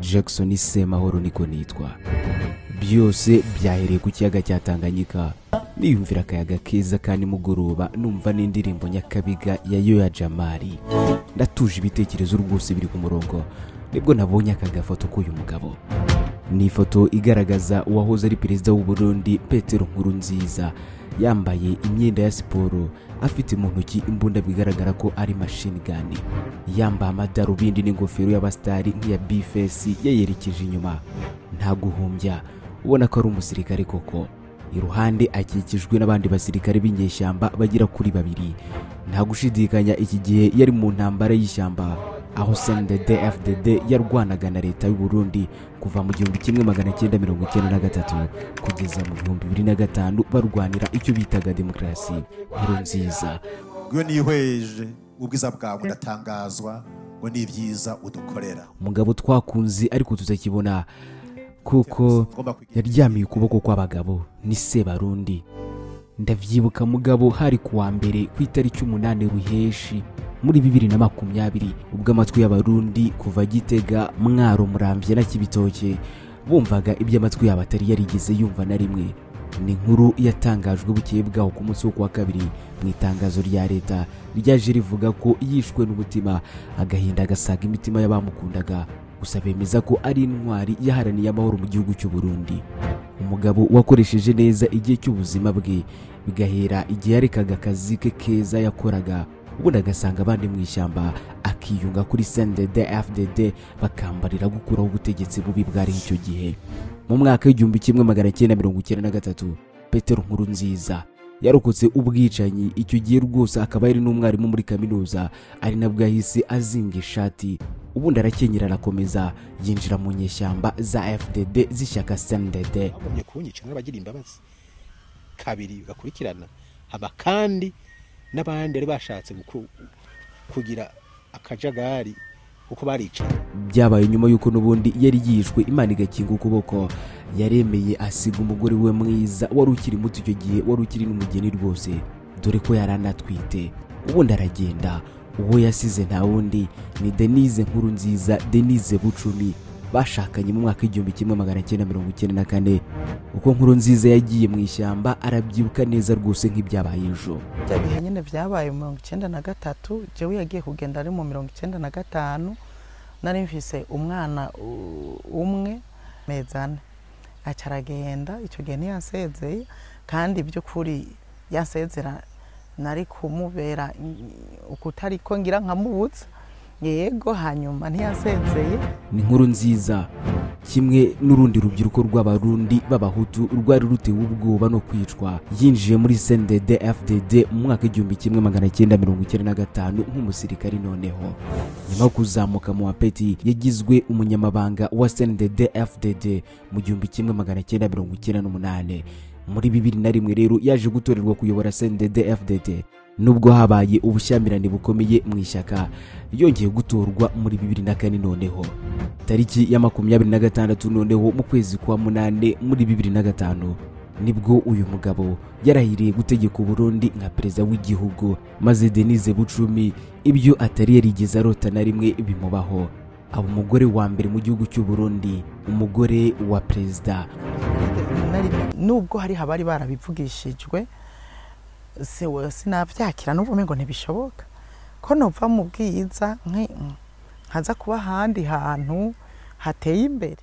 jackson semahoro niko nitwa byose byahereye ku kiyaga cya tanganyika niyumvira akayaga keza ka nimugoroba numva n'indirimbo nyakabiga ya yoya jamari ndatuje ibitekerezo rwose biri ku murongo nibwo nabonye aka gafoto k'uyu mugabo ni ifoto igaragaza uwahoze ari perezida w'u Burundi petero nkuru nziza yambaye imyenda ya siporo afite mu ntoki imbunda bigaragara ko ari machine gun yambaye amadarubindi n'ingofero y'abasitari nk'iya bifesi yayerekeje inyuma nta guhumbya ubona ko ari umusirikare koko iruhande akikijwe n'abandi basirikare b'inyeshyamba bagera kuri babiri nta gushidikanya iki gihe yari mu ntambara y'ishyamba aho sendede fdd yarwanaga na leta y'u Burundi kuva mu gihumbi kimwe magana cyenda mirongo icyenda na gatatu kugeza mu bihumbi bibiri na gatanu barwanira icyo bitaga demokarasi nkuru nziza iyo nihweje ubwiza bwawe ndatangazwa ngo ni ibyiza udukorera umugabo twakunze ariko tutakibona kuko yaryamiye ukuboko kw'abagabo ni sebarundi ndabyibuka mugabo hari kuwa mbere ku itariki umunani ruheshi muri bibiri na makumyabiri ubwo amatwi y'abarundi kuva gitega mwaro murambye na kibitoke bumvaga ibyo amatwi yabo atari yarigeze yumva na rimwe ni inkuru yatangajwe bukeye bwaho ku munsi wo kuwa kabiri mu itangazo rya leta ryaje rivuga ko yishwe n'umutima agahinda agasaga imitima y'abamukundaga gusa bemeza ko ari intwari yaharaniye amahoro mu gihugu cy'u Burundi umugabo wakoresheje neza igihe cy'ubuzima bwe bigahera igihe yarekaga akazi ke keza yakoraga ubundi agasanga abandi mu ishyamba akiyunga kuri snded fdd bakambarira gukuraho ubutegetsi bubi bwari icyo gihe mu mwaka w'igihumbi kimwe magana cyenda mirongo icyenda na gatatu petero nkuru nziza yarokotse ubwicanyi icyo gihe rwose akaba yari n'umwarimu muri kaminuza ari nabwo yahise azinga ishati ubundi arakenyera arakomeza yinjira mu nyeshyamba za fdd z'ishyaka snded bagumye kunyica n'abagira imbabazi kabiri bakurikirana haba kandi n'abandi bari bashatse kugira akajagari kuko baricaye byabaye nyuma y'uko n'ubundi yari yishwe imana igakinga ukuboko yaremeye asiga umugore we mwiza wari ukiri muto icyo gihe wari ukiri n'umugeni rwose dore ko yari anatwite ubundi aragenda uwo yasize nta wundi ni denise nkuru nziza denise bucumi bashakanye mu mwaka w'igihumbi kimwe magana cyenda mirongo icyenda na kane uko nkuru nziza yagiye mu ishyamba arabyibuka neza rwose nk'ibyabaye ejo ibyo bihe nyine byabaye mu mirongo icyenda na gatatu jewe yagiye kugenda ari mu mirongo icyenda na gatanu nari mvise umwana u- umwe mezane aca aragenda icyo gihe ntiyasezeye kandi by'ukuri yasezera nari kumubera ukutari ko ngira nkamubutsa yego hanyuma ntiyasezeye ni inkuru nziza kimwe n'urundi rubyiruko rw'abarundi b'abahutu rwari rutewe ubwoba no kwicwa yinjiye muri sendede fdd mu mwaka w'igihumbi kimwe magana cyenda mirongo icyenda na gatanu nk'umusirikari noneho nyuma yo kuzamuka mu wapeti yagizwe umunyamabanga wa sendede fdd mu gihumbi kimwe magana cyenda mirongo icyenda n'umunani muri bibiri na rimwe rero yaje gutorerwa kuyobora sendede fdd nubwo habaye ubushyamirane bukomeye mu ishyaka yongeye gutorwa muri bibiri na kane noneho tariki ya makumyabiri na gatandatu noneho mu kwezi kwa munane muri bibiri na gatanu nibwo uyu mugabo yarahiriye gutegeka uburundi nka perezida w'igihugu maze denise bucumi ibyo atari yarigeze arota na rimwe bimubaho aba umugore wa mbere mu gihugu cy'u Burundi umugore wa perezida nubwo hari abari barabivugishijwe se sinabyakira n'ubu ngo ntibishoboka ko nuva mu bwiza nki- nkaza kuba ahandi hantu hateye imbere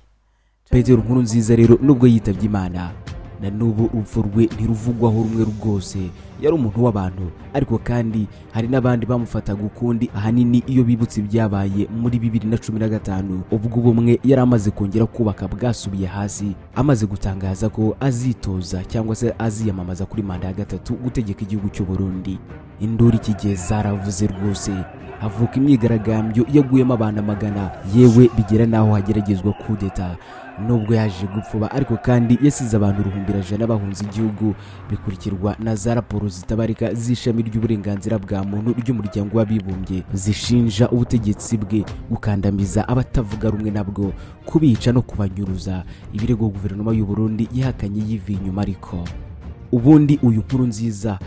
petero nkuru nziza rero nubwo yitabye imana na n'ubu urupfu rwe ntiruvugwaho rumwe rwose yari umuntu w'abantu ariko kandi hari n'abandi bamufataga ukundi ahanini iyo bibutse ibyabaye muri bibiri na cumi na gatanu ubwo ubumwe yari amaze kongera kubaka bwasubiye hasi amaze gutangaza ko azitoza cyangwa se aziyamamaza kuri manda ya gatatu gutegeka igihugu cy'u Burundi induru iki gihe zaravuze rwose havuka imyigaragambyo yaguyemo abantu amagana yewe bigera n'aho hageragezwa kudeta nubwo yaje gupfuba ariko kandi yasize abantu uruhumbira jana bahunze igihugu bikurikirwa na za raporo zitabarika z'ishami ry'uburenganzira bwa muntu ry'umuryango w'abibumbye zishinja ubutegetsi bwe gukandamiza abatavuga rumwe nabwo kubica no kubanyuruza ibirego guverinoma y'u Burundi yihakanye yivi inyuma ariko ubundi uyu nkuru nziza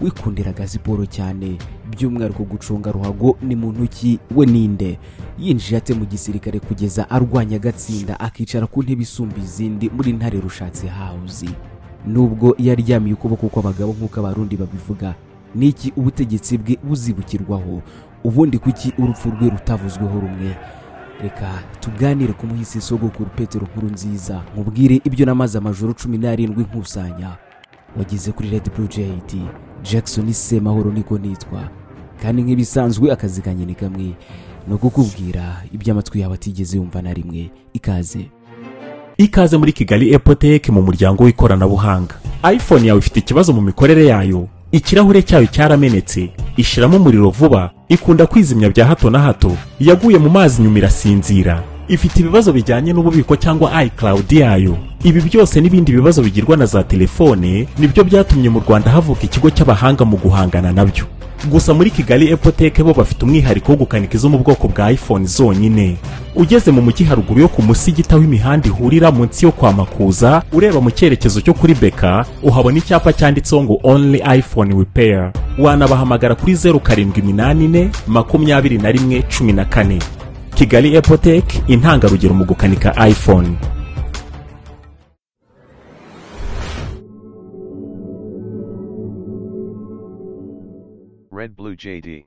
wikundiraga siporo cyane by'umwihariko gucunga ruhago ni mu ntoki we ninde yinjiye ate mu gisirikare kugeza arwanya agatsinda akicara ku ntebe isumba izindi muri ntare rushatse hawuzi nubwo yaryamiye ukuboko kw'abagabo nk'uko abarundi babivuga niki ubutegetsi bwe buzibukirwaho ubundi kuki urupfu rwe rutavuzweho rumwe reka tuganire ku muhisi sogokuru petero nkuru nziza nkubwire ibyo namaze amajoro cumi n'arindwi nkusanya wageze kuri red blue jt jackson semahoro niko nitwa kandi nk'ibisanzwe akazi kanjye ni kamwe ni ukukubwira ibyo amatwi yawe atigeze yumva na rimwe ikaze ikaze muri kigali epoteke mu muryango w'ikoranabuhanga iphone yawe ifite ikibazo mu mikorere yayo ikirahure cyayo cyaramenetse ishiramo umuriro vuba ikunda kwizimya bya hato na hato yaguye mu mazi nyuma irasinzira ifite ibibazo bijyanye n'ububiko cyangwa icloud yayo ibi byose n'ibindi bibazo bigirwa na za telefone nibyo byatumye mu rwanda havuka ikigo cy'abahanga mu guhangana nabyo gusa muri kigali epoteke bo bafite umwihariko wo gukanika izo mu bwoko bwa iphone zonyine ugeze mu mujyi haruguru yo ku musigita w'imihanda ihurira munsi yo kwa makuza ureba mu cyerekezo cyo kuri beka uhabona icyapa cyanditseho ngo only iphone repair wanabahamagara kuri zeru karindwi iminani ine makumyabiri na rimwe cumi na kane kigali epoteke intangarugero mu gukanika iphone Red Blue JD.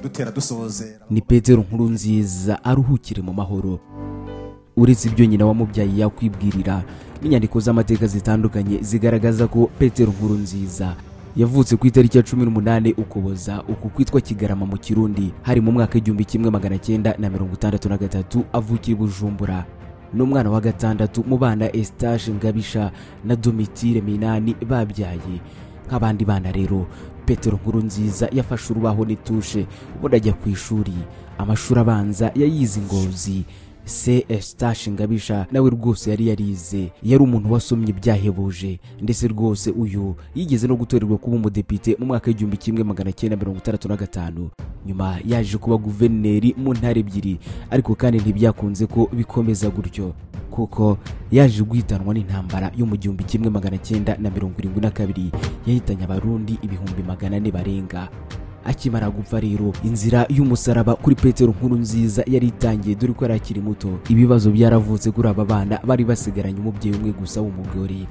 dutera dusozera ni petero nkuru nziza aruhukire mu mahoro uretse ibyo nyina wamubyaye yakwibwirira n'inyandiko z'amateka zitandukanye zigaragaza ko petero nkuru nziza yavutse ku itariki ya cumi n'umunani ukuboza uku kwitwa kigarama mu kirundi hari mu mwaka w'igihumbi kimwe magana cyenda na mirongo itandatu na gatatu avukiye i bujumbura ni umwana wa gatandatu mu bana esitage ngabisha na domitire minani babyaye nk'abandi bana rero petero nkuru nziza yafashe urubaho n'itushe ubundi ajya ku ishuri amashuri abanza yayize ingozi se esitage ngabisha nawe rwose yari yarize yari umuntu wasomye ibyahebuje ndetse rwose uyu yigeze no gutorerwa kuba umudepite mu mwaka w'igihumbi kimwe magana cyenda mirongo itandatu na gatanu nyuma yaje kuba guverineri mu ntara ebyiri ariko kandi ntibyakunze ko bikomeza gutyo kuko yaje guhitanwa n'intambara yo mu gihumbi kimwe magana cyenda na mirongo irindwi na kabiri yahitanye abarundi ibihumbi magana ane barenga akimara gupfa rero inzira y'umusaraba kuri petero nkuru nziza yari itangiye dore ko yari akiri muto ibibazo byaravutse kuri aba bana bari basigaranye umubyeyi umwe gusa w'umugore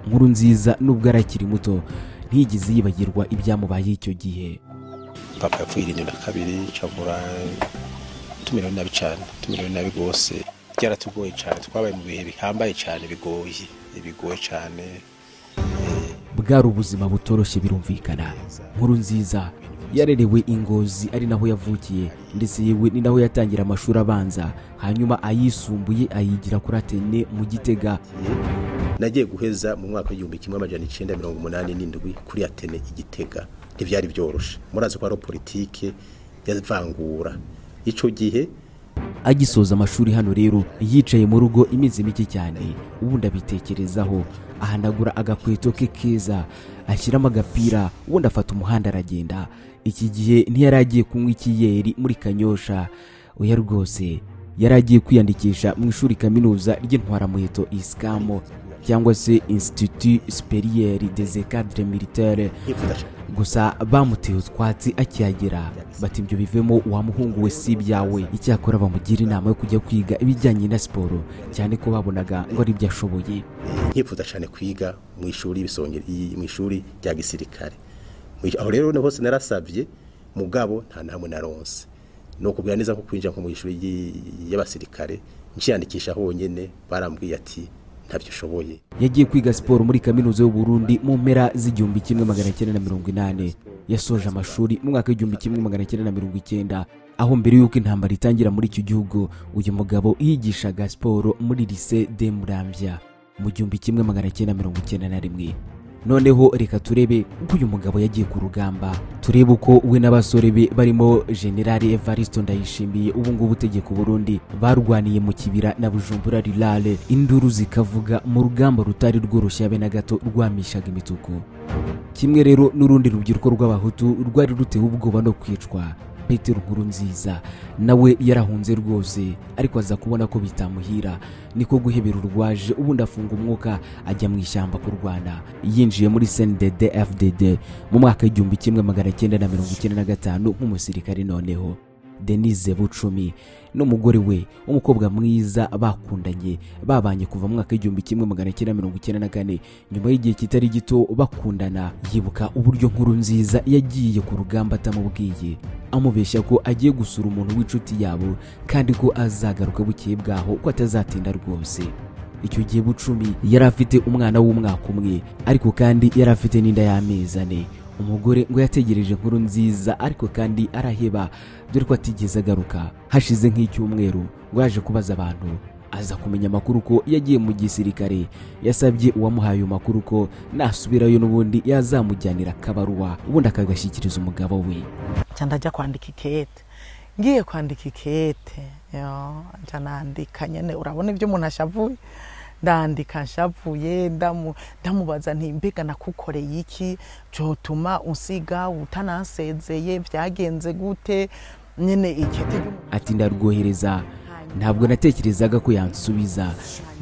nkuru nziza nubwo yari akiri muto ntiyigeze yibagirwa ibyamubaye icyo gihe papa yapfuye irindi na kabiri cyangwa tumirewe nabi cyane tumirewe nabi rwose byaratugoye cyane twabaye mu bihe bihambaye cyane bigoye bigoye cyane bwari ubuzima butoroshye birumvikana nkuru nziza yarerewe ingozi ari naho yavukiye ndetse yewe ni naho yatangira amashuri abanza hanyuma ayisumbuye ayigira kuri atene mu gitega nagiye guheza mu mwaka w'igihumbi kimwe amajana icyenda mirongo umunani n'indwi kuri atene igitega ntibyari byoroshye murazi ko hariho politike y'ivangura icyo gihe agisoza amashuri hano rero yicaye mu rugo iminsi mike cyane ubundi abitekerezaho ahanagura agakweto ke keza ashyiramo agapira ubundi afata umuhanda aragenda iki gihe ntiyari agiye kunywa ikiyeri muri kanyosha oya rwose yari agiye kwiyandikisha mu ishuri kaminuza ry'intwaramuheto isikamo cyangwa se institut superieur des cadres militaires gusa bamuteye utwatsi akihagera bati ibyo bivemo wa muhungu we si ibyawe icyakora bamugira inama yo kujya kwiga ibijyanye na siporo cyane ko babonaga ngo ari byo ashoboye nkifuza cyane kwiga mu ishuri y'ibisonge mu ishuri rya gisirikare Mu- aho rero hose narasabye mugabo nta namwe naronse ni ukubwira neza ko kwinjira nko mu ishuri ry'i- y'abasirikare nshiyandikisha honyine barambwiye ati ntabyo ushoboye yagiye kwiga siporo muri kaminuza y'u Burundi mu mpera z'igihumbi kimwe magana cyenda na mirongo inani yasoje amashuri mu mwaka w'igihumbi kimwe magana cyenda na mirongo icyenda aho mbere y'uko intambara itangira muri icyo gihugu uyu mugabo yigishaga siporo muri lise de muramvya mu gihumbi kimwe magana cyenda mirongo icyenda na rimwe noneho reka turebe uko uyu mugabo yagiye ku rugamba turebe uko we n'abasore be barimo generali evaristo ndayishimiye ubu ngubu utegeka uburundi barwaniye mu kibira na bujumbura rirale induru zikavuga mu rugamba rutari rworoshye habe na gato rwamishaga imituku kimwe rero n'urundi rubyiruko rw'abahutu rwari rutewe ubwoba no kwicwa petero nkuru nziza nawe yarahunze rwose ariko aza kubona ko bitamuhira niko guhebera urwaje ubundi afunga umwuka ajya mu ishyamba kurwana yinjiye muri snded fdd mu mwaka w'igihumbi kimwe magana cyenda na mirongo icyenda na gatanu nk'umusirikare noneho denise bucumi n'umugore we umukobwa mwiza bakundanye babanye kuva mu mwaka w'igihumbi kimwe magana cyenda mirongo icyenda na kane nyuma y'igihe kitari gito bakundana yibuka uburyo nkuru nziza yagiye ku rugamba atamubwiye amubeshya ko agiye gusura umuntu w'inshuti yabo kandi ko azagaruka bukeye bwaho ko atazatinda rwose icyo gihe bucumi yari afite umwana w'umwaka umwe ariko kandi yari afite n'inda y'amezi ane umugore ngo yategereje inkuru nziza ariko kandi araheba dore ko atigeze agaruka hashize nk'icyumweru ngo yaje kubaza abantu aza kumenya amakuru ko yagiye mu gisirikare yasabye uwamuhaye ayo makuru ko nasubirayo n'ubundi yazamujyanira akabaruwa ubundi akagashyikiriza umugabo we cyane ajya kwandika ikete ngiye kwandika ikete yo njya nandika nyine urabona ibyo umuntu ashavuye ndandika nshavuye ndamu- ndamubaza nti mbega nakukoreye iki byotuma usiga utanansezeye byagenze gute nyine ikete ry'umuntu ati ndarwohereza ntabwo natekerezaga ko yansubiza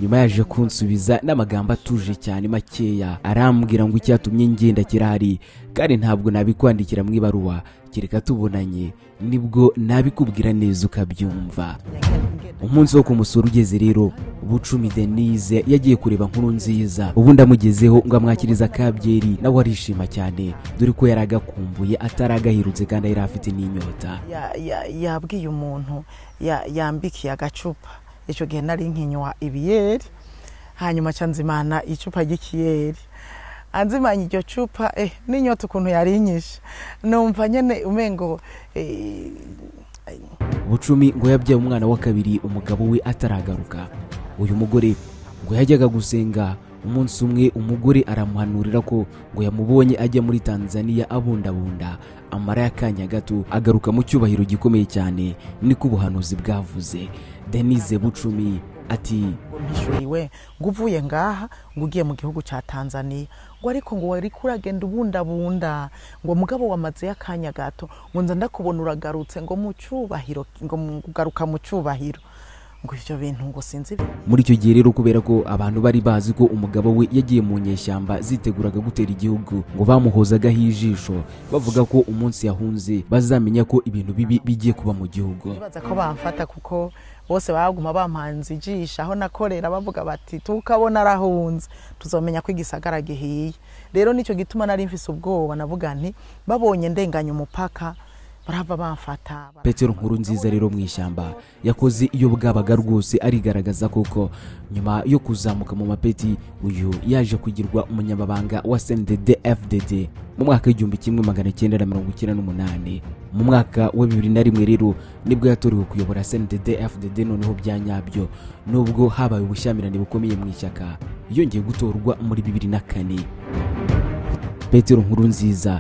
nyuma yaje kunsubiza n'amagambo atuje cyane makeya arambwira ngo icyatumye ngenda kirahari kandi ntabwo nabikwandikira mu ibaruwa kereka tubonanye nibwo nabikubwira neza ukabyumva umunsi wo kumusura ugeze rero bucumi denise yagiye kureba nkuru nziza ubundi amugezeho ngo amwakirize akabyeri nawe arishima cyane dore ko yari agakumbuye ataragahirutse kandi yari afite n'inyota Ya- ya- yabwiye umuntu ya- yambikiye agacupa icyo gihe nari nkinywa ibiyeri hanyuma aca nzimana icupa ry'ikiyeri anzimanya iryo cupa eh, n'inyota ukuntu yarinyishe numva nyine umengo eh, bucumi ngo yabyaye umwana wa kabiri umugabo we ataragaruka uyu mugore ngo yajyaga gusenga umunsi umwe umugore aramuhanurira ko ngo yamubonye ajya muri tanzania abundabunda amara y'akanya gato agaruka mu cyubahiro gikomeye cyane niko ubuhanuzi bwavuze denise bucumi ati mpishuriwe ngo uvuye ngaha ngo ugiye mu gihugu cya tanzania ngo ariko ngo wari kuragenda ubundabunda ngo mugabo wamaze akanya gato ngo nza ndakubona uragarutse ngo mu cyubahiro ngo mu- ugaruka mu cyubahiro ngo ibyo bintu ngo sinzi ibi- muri icyo gihe rero kubera ko abantu bari bazi ko umugabo we yagiye mu nyeshyamba ziteguraga gutera igihugu ngo bamuhozagaho ijisho bavuga ko umunsi yahunze bazamenya ko ibintu bibi bigiye kuba mu gihugu bibaza ko bamfata kuko bose baguma bamanza ijisho aho nakorera bavuga bati tukabona arahunze tuzamenya ko igisagara gihiye rero nicyo gituma nari mfise ubwoba navuga nti babonye ndenganya umupaka barava bamfata petero nkuru nziza rero mu ishyamba yakoze iyo bwabaga rwose arigaragaza kuko nyuma yo kuzamuka mu mapeti uyu yaje kugirwa umunyamabanga wa sndd fdd mu mwaka w'igihumbi kimwe magana cyenda na mirongo icyenda n'umunani mu mwaka wa bibiri na rimwe rero nibwo yatorewe kuyobora sndd fdd noneho bya nyabyo nubwo habaye ubushyamirane bukomeye mu ishyaka yongeye gutorwa muri bibiri na kane petero nkuru nziza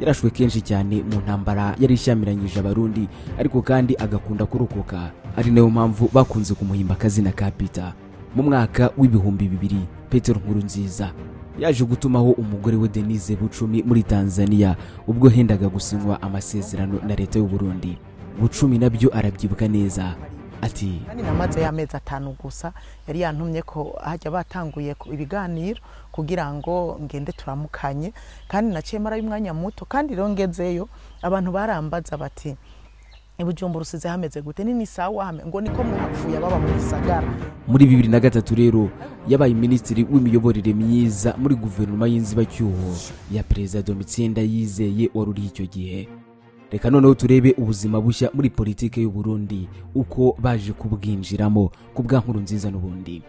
yarashwe kenshi cyane mu ntambara yari ishyamiranyije abarundi ariko kandi agakunda kurokoka ari nayo mpamvu bakunze kumuhimba akazina ka pita mu mwaka w'ibihumbi bibiri petero nkuru nziza yaje gutumaho umugore we denise bucumi muri tanzania ubwo hendaga gusinywa amasezerano na leta y'u burundi bucumi nabyo arabyibuka neza ati kandi namaze y'amezi atanu gusa yari yantumye ko hajya batanguye ku- ibiganiro kugira ngo ngende turamukanye kandi naciye marayo umwanya muto kandi rero ngezeyo abantu barambaza bati ibujumba rusize hameze gute nini sawa hame ngo niko mwapfuye baba mu gisagara muri bibiri na gatatu rero yabaye minisitiri w'imiyoborere myiza muri guverinoma y'inzibacyuho ya perezida domitien ndayizeye wari uri icyo gihe reka noneho turebe ubuzima bushya muri politike y'u Burundi uko baje kubwinjiramo ku bwa nkuru nziza n'ubundi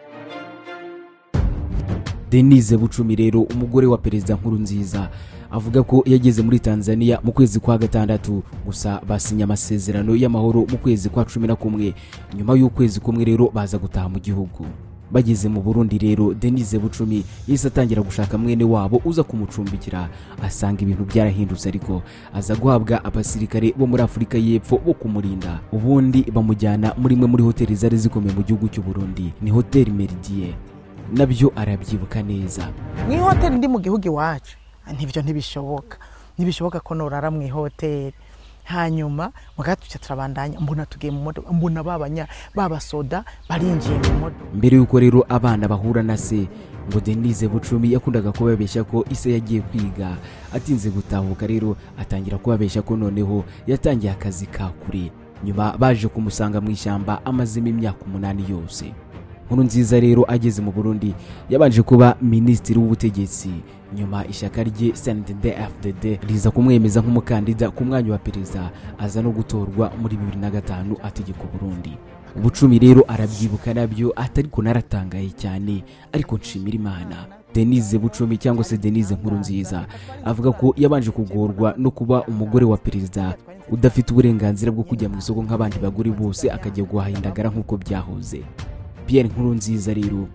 denise bucumi rero umugore wa perezida nkurunziza avuga ko yageze muri tanzania mu kwezi kwa gatandatu gusa basinya amasezerano y'amahoro mu kwezi kwa cumi na kumwe nyuma y'ukwezi kumwe rero baza gutaha mu gihugu bageze mu burundi rero denise bucumi yahise atangira gushaka mwene wabo uza kumucumbikira asanga ibintu byarahindutse ariko aza guhabwa abasirikare bo muri afurika y'epfo bo kumurinda ubundi bamujyana muri imwe muri hoteli zari zikomeye mu gihugu cy'u burundi ni hoteli meridie nabyo arabyibuka neza mu ihoteli ndi mu gihugu iwacu Ah, ntibyo ntibishoboka ntibishoboka ko norara mu ihoteli hanyuma mugahita tuca turabandanya mbona tugiye mu modoka mbona babanya babasoda barinjiye mu modoka mbere y'uko rero abana bahura na se ngo denise bucumi yakundaga kubabeshya ko ise yagiye kwiga atinze gutahuka rero atangira kubabeshya ko noneho yatangiye akazi ka kure nyuma baje kumusanga mu ishyamba amazemo imyaka umunani yose nkuru nziza rero ageze mu burundi yabanje kuba minisitiri w'ubutegetsi nyuma ishyaka rye cndd fdd riza kumwemeza nk'umukandida ku mwanya wa perezida aza no gutorwa muri bibiri na gatanu ategeka uburundi ubucumi rero arabyibuka nabyo atariko naratangaye cyane ariko nshimira imana denise bucumi cyangwa se denise nkuru nziza avuga ko yabanje kugorwa no kuba umugore wa perezida udafite uburenganzira bwo kujya mu isoko nk'abandi bagore bose akajya guhaha indagara nk'uko byahoze pierre nkuru nziza rero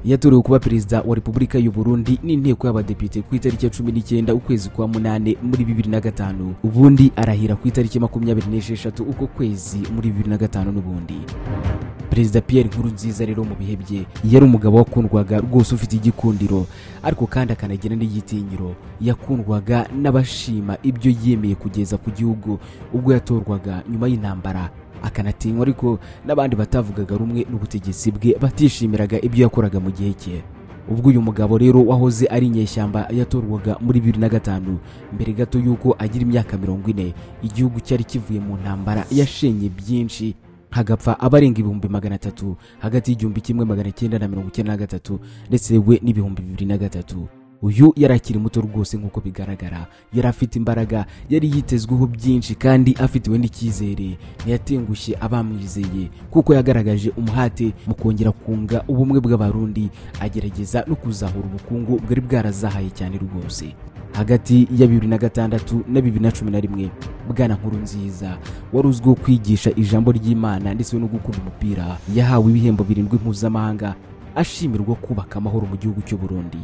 yatorewe kuba perezida wa repubulika y'u Burundi n'inteko y'abadepite ku itariki ya cumi n'icyenda ukwezi kwa munane muri bibiri na gatanu ubundi arahira ku itariki makumyabiri n'esheshatu uko kwezi muri bibiri na gatanu n'ubundi perezida pierre nkuru nziza rero mu bihe bye yari umugabo wakundwaga rwose ufite igikundiro ariko kandi akanagira n'igitinyiro yakundwaga n'abashima ibyo yemeye kugeza ku gihugu ubwo yatorwaga nyuma y'intambara akanatinywa ariko n'abandi batavugaga rumwe n'ubutegetsi bwe batishimiraga ibyo yakoraga mu gihe cye ubwo uyu mugabo rero wahoze ari inyeshyamba yatorwaga muri bibiri na gatanu mbere gato y'uko agira imyaka mirongo ine igihugu cyari kivuye mu ntambara yashenye byinshi hagapfa abarenga ibihumbi magana atatu hagati y'igihumbi kimwe magana cyenda na mirongo icyenda na gatatu ndetse we n'ibihumbi bibiri na gatatu uyu yari akiri muto rwose nk'uko bigaragara yari afite imbaraga yari yitezweho byinshi kandi afitiwe n'icyizere ntiyatengushye abamwizeye kuko yagaragaje umuhate mu kongera kunga ubumwe bw'abarundi agerageza no kuzahura ubukungu bwari bwarazahaye cyane rwose hagati ya bibiri na gatandatu na bibiri na cumi na rimwe bwana nkuru nziza wari uzwiho kwigisha ijambo ry'imana ndetse no gukunda umupira yahawe ibihembo birindwi mpuzamahanga ashimirwa kubaka amahoro mu gihugu cy'u Burundi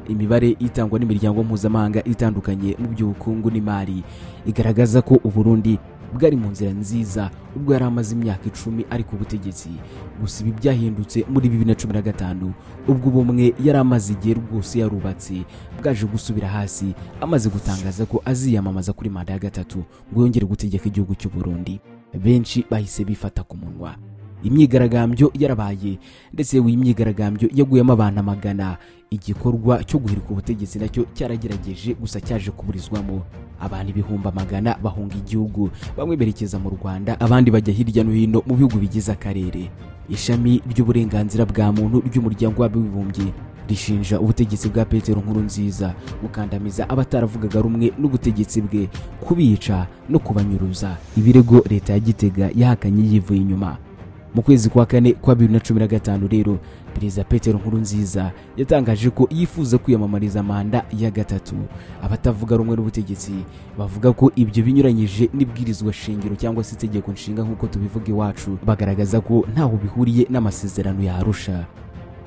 imibare itangwa n'imiryango mpuzamahanga itandukanye mu by'ubukungu n'imari igaragaza ko uburundi bwari mu nzira nziza ubwo yari amaze imyaka icumi ari ku butegetsi gusa ibi byahindutse muri bibiri na cumi na gatanu ubwo ubumwe yari amaze igihe rwose yarubatse bwaje gusubira hasi amaze gutangaza ko aziyamamaza kuri manda ya gatatu ngo yongere gutegeka igihugu cy'u Burundi benshi bahise bifata ku munwa imyigaragambyo yarabaye ndetse iyi myigaragambyo yaguyemo abantu amagana igikorwa cyo guhirika ubutegetsi nacyo cyaragerageje gusa cyaje kuburizwamo abantu ibihumbi amagana bahunga igihugu bamwe berekeza mu rwanda abandi bajya hirya no hino mu bihugu bigize akarere ishami ry'uburenganzira bwa muntu ry'umuryango w'abibumbye rishinja ubutegetsi bwa petero nkuru nziza gukandamiza abataravugaga rumwe n'ubutegetsi bwe kubica no kubanyuruza ibirego leta ya gitega yahakanye yivuye inyuma mu kwezi kwa kane kwa bibiri na cumi na gatanu rero perezida petero nkuru nziza yatangaje ko yifuza kwiyamamariza manda ya gatatu abatavuga rumwe n'ubutegetsi bavuga ko ibyo binyuranyije n'ibwirizwa shingiro cyangwa se itegeko nshinga nk'uko tubivuga iwacu bagaragaza ko ntaho bihuriye n'amasezerano yarusha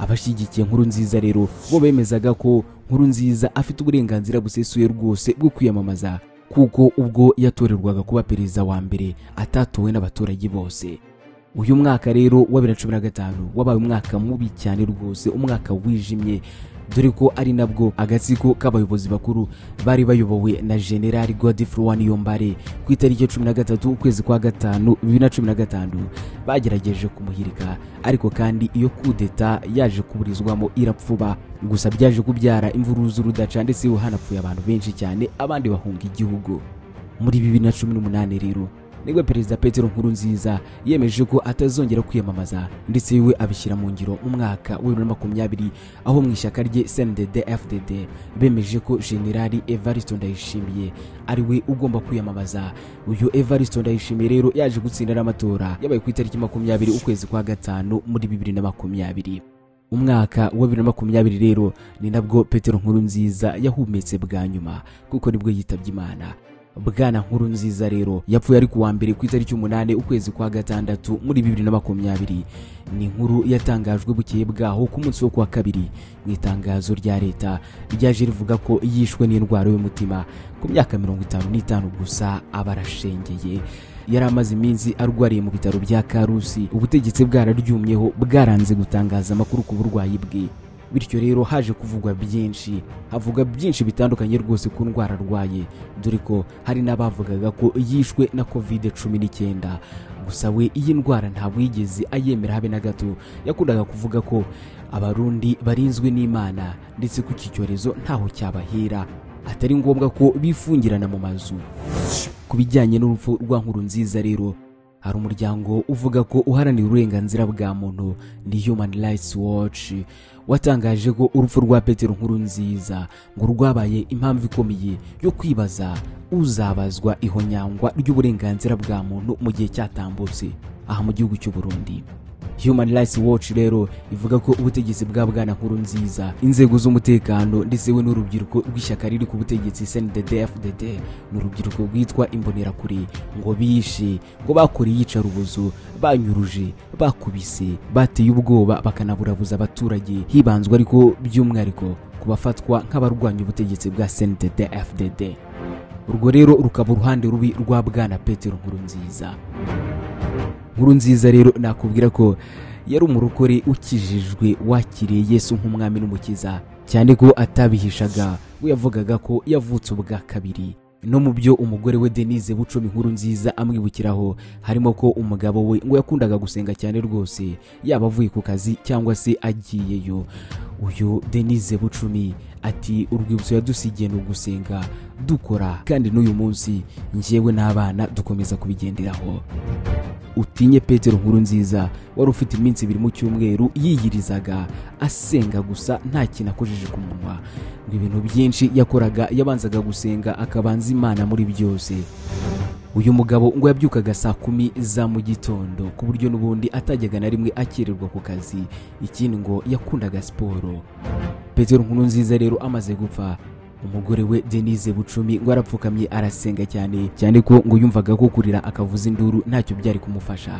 abashyigikiye nkuru nziza rero bo bemezaga ko nkuru nziza afite uburenganzira busesuye rwose bwo kwiyamamaza kuko ubwo yatorerwaga kuba perezida wa mbere atatowe n'abaturage bose uyu mwaka rero wa bibiri na cumi na gatanu wabaye umwaka mubi cyane rwose umwaka wijimye dore ko ari nabwo agatsiko k'abayobozi bakuru bari bayobowe na generali godifrowa niyombare ku itariki ya cumi na gatatu ukwezi kwa gatanu bibiri na cumi na gatanu bagerageje kumuhirika ariko kandi iyo kudeta yaje kuburizwamo irapfuba gusa byaje kubyara imvururu z'urudaca ndetse hanapfuye abantu benshi cyane abandi bahunga igihugu muri bibiri na cumi n'umunani rero nibwo perezida petero nkuru nziza yemeje ko atazongera kwiyamamaza ndetse we abishyira mu ngiro mu mwaka wa bibiri na makumyabiri aho mu ishyaka rye cndd fdd bemeje ko generali evaristo ndayishimiye ari we ugomba kwiyamamaza uyu evaristo ndayishimiye rero yaje gutsinda n'amatora yabaye ku itariki makumyabiri ukwezi kwa gatanu muri bibiri na makumyabiri umwaka wa bibiri na makumyabiri rero ni nabwo petero nkuru nziza yahumetse bwa nyuma kuko nibwo yitabye imana bwana nkuru nziza rero yapfuye ari kuwa mbere ku itariki umunani ukwezi kwa gatandatu muri bibiri na makumyabiri ni inkuru yatangajwe bukeye bwaho ku munsi wo kuwa kabiri mu itangazo rya leta ryaje rivuga ko yishwe n'indwara y'umutima ku myaka mirongo itanu n'itanu gusa aba arashengeye yari amaze iminsi arwariye mu bitaro bya karusi ubutegetsi bwararyumyeho bwaranze gutangaza amakuru ku burwayi bwe bityo rero haje kuvugwa byinshi havuga byinshi bitandukanye rwose ku ndwara arwaye dore ko hari n'abavugaga ko yishwe na kovide cumi n'icyenda gusa we iyi ndwara ntabwo yigeze ayemera habe na gato yakundaga kuvuga ko abarundi barinzwe n'imana ndetse ko iki cyorezo ntaho cyabahera atari ngombwa ko bifungirana mu mazu ku bijyanye n'urupfu rwa nkuru nziza rero hari umuryango uvuga ko uharanira uburenganzira bwa muntu ni human rights watch watangaje ko urupfu rwa petero nkuru nziza ngo rwabaye impamvu ikomeye yo kwibaza uzabazwa ihonyangwa ry'uburenganzira bwa muntu mu gihe cyatambutse aha mu gihugu cy'u Burundi Human Rights Watch rero ivuga ko ubutegetsi bwa bwana nkuru nziza inzego z'umutekano ndetse we n'urubyiruko rw'ishyaka riri ku butegetsi CNDD-FDD n'urubyiruko rwitwa imbonerakure ngo bishe ngo bakoreye iyicarubozo banyuruje bakubise bateye ubwoba bakanaburabuza abaturage hibanzwe ariko by'umwihariko ku bafatwa nk'abarwanya ubutegetsi bwa CNDD-FDD urwo rero rukaba uruhande rubi rwa bwana Petero Nkurunziza nkuru nziza rero nakubwira ko yari umurokore ukijijwe wakiriye yesu nk'umwami n'umukiza cyane ko atabihishaga we yavugaga ko yavutse ubwa kabiri no mu byo umugore we denise bucoma inkuru nziza amwibukiraho harimo ko umugabo we ngo yakundaga gusenga cyane rwose yaba avuye ku kazi cyangwa se agiyeyo uyu denise bucumi ati urwibutso yadusigiye ni ugusenga dukora kandi n'uyu munsi njyewe n'abana dukomeza kubigenderaho utinye petero nkuru nziza wari ufite iminsi ibiri mu cyumweru yiyirizaga asenga gusa nta kintu akojeje ku munwa ngo ibintu byinshi yakoraga yabanzaga gusenga akabanza imana muri byose uyu mugabo ngo yabyukaga saa kumi za mu gitondo ku buryo n'ubundi atajyaga na rimwe akererwa ku kazi ikindi ngo yakundaga siporo petero nkuru nziza rero amaze gupfa umugore we denise bucumi ngo arapfukamye arasenga cyane cyane ko ngo yumvaga ko kurira akavuza induru ntacyo byari kumufasha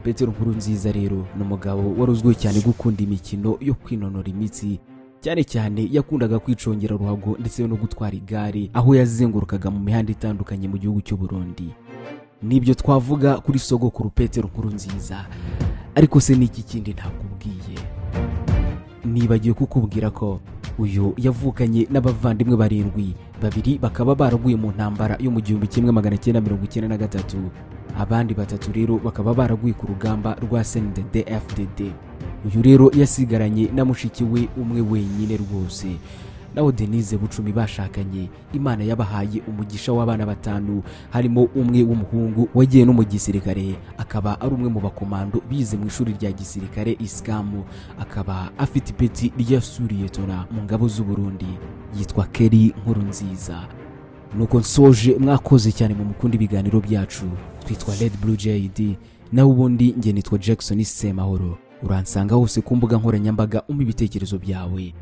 petero nkuru nziza rero ni umugabo wari uzwiho cyane gukunda imikino yo kwinonora imitsi cyane cyane yakundaga kwicongera ruhago ndetse no gutwara igare aho yazengurukaga mu mihanda itandukanye mu gihugu cy'u Burundi nibyo twavuga kuri sogokuru petero nkuru nziza ariko se n'iki kindi ntakubwiye nibagiwe kukubwira ko uyu yavukanye n'abavandimwe barindwi babiri bakaba baraguye mu ntambara yo mu gihumbi kimwe magana cyenda mirongo icyenda na gatatu abandi batatu rero bakaba baraguye ku rugamba rwa sndd fdd uyu rero yasigaranye na mushiki we umwe wenyine rwose naho denise bucumi bashakanye imana yabahaye umugisha w'abana batanu harimo umwe w'umuhungu wagiye no mu gisirikare akaba ari umwe mu bakomando bize mu ishuri rya gisirikare isikamu akaba afite ipeti rya suriyetona mu ngabo z'u Burundi yitwa keri nkuru nziza nuko nsoje mwakoze cyane mu mukunda ibiganiro byacu twitwa red blue jid nawe ubundi nge nitwa jackson semahoro uransanga hose ku mbuga nkoranyambaga umpa ibitekerezo byawe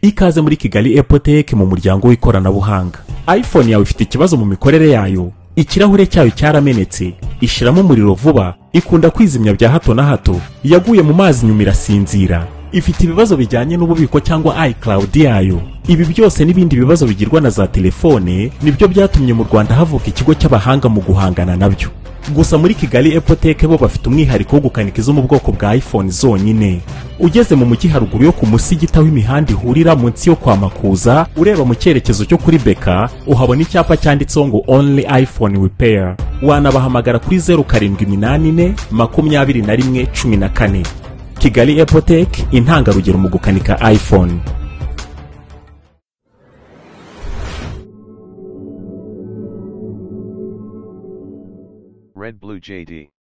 ikaze muri kigali epoteke mu muryango w'ikoranabuhanga iphone yawe ifite ikibazo mu mikorere yayo ikirahure cyayo cyaramenetse ishiramo umuriro vuba ikunda kwizimya bya hato na hato yaguye mu mazi nyuma irasinzira ifite ibibazo bijyanye n'ububiko cyangwa iCloud yayo ibi byose n'ibindi bibazo bigirwa na za telefone nibyo byatumye mu Rwanda havuka ikigo cy'abahanga mu guhangana nabyo gusa muri Kigali Epoteke bo bafite umwihariko wo gukanika izo mu bwoko bwa iPhone zonyine ugeze mu mujyi haruguru yo ku musigita w'imihanda ihurira munsi yo kwa Makuza ureba mu cyerekezo cyo kuri Beka uhabona icyapa cyanditseho ngo only iPhone repair wanabahamagara kuri 0784 makumyabiri na rimwe cumi na kane kigali epoteke intangarugero mu gukanika iphone Red Blue JD.